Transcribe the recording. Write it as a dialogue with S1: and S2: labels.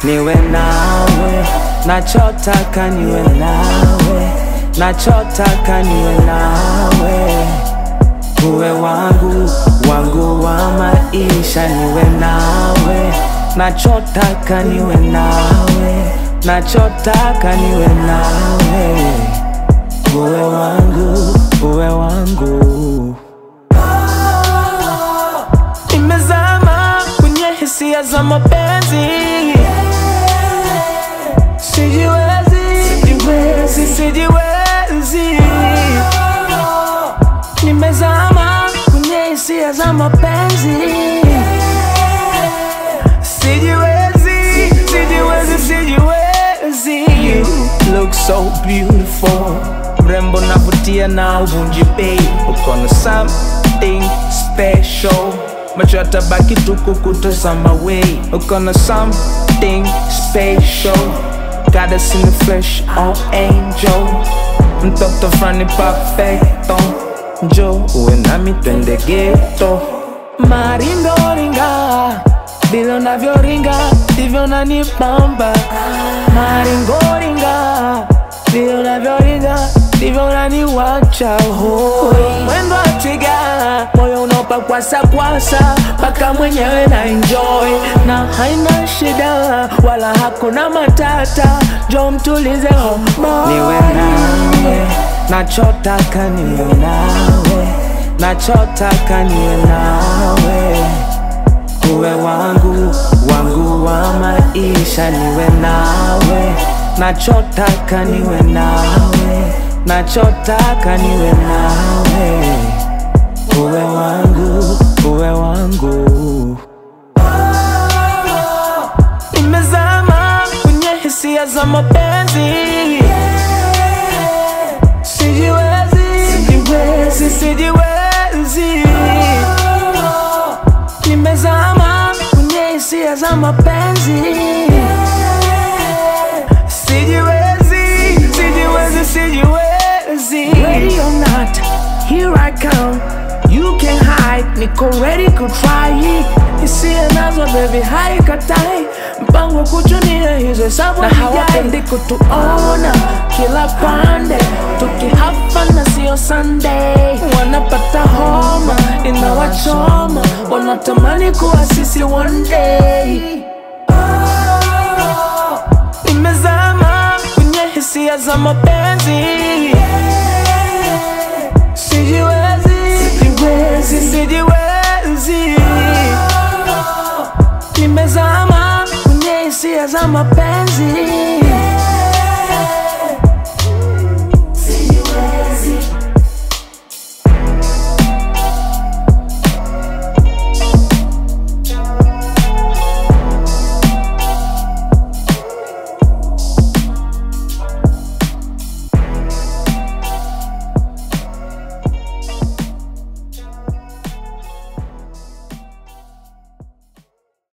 S1: niwe nawe, nachotaka niwe nawe, nachotaka niwe nawe, uwe wangu wangu wa maisha, niwe nawe, nachotaka niwe nawe, nachotaka niwe nawe, uwe wangu uwe wangu. Nimezama kwenye hisia za mapenzi, sijiwezi, sijiwezi, sijiwezi. Nimezama kwenye hisia za mapenzi, sijiwezi, sijiwezi, sijiwezi. You look so beautiful, mrembo navutia na uvunji bei, uko na something special macho yatabaki tu kukutazama wei, uko na something special, gotta see me fresh on angel, mtoto frani perfecto, njo uwe nami twende geto, maringoringa vile unavyoringa ndivyo unanibamba, maringoringa vile unavyoringa ndivyo unaniwacha hoi. Mwendo wa twiga, moyo unaopa kwasa kwasa, mpaka mwenyewe na enjoy na haina shida wala hakuna matata, jo mtulize homo. Niwe nawe, nachotaka niwe nawe, nachotaka niwe nawe uwe wangu wangu wa maisha, niwe nawe, nachotaka niwe nawe, nachotaka niwe nawe, uwe wangu uwe wangu. Nimezama kwenye hisia za mapenzi, sijiwezi, sijiwezi, sijiwezi nimezama kwenye hisia za mapenzi, sijiwezi, sijiwezi, sijiwezi. Ready or not, here I come. You can hide, niko ready ku try. Hisia nazo baby, haikatai mpango kuchunia hizo hesabu na hawapendi kutuona kila pande tukihafa na sio Sunday, wanapata homa inawachoma, wanatamani kuwa sisi one day. Nimezama kwenye hisia za mapenzi, sijiwezi, sijiwezi, sijiwezi. Nimezama kwenye hisia za mapenzi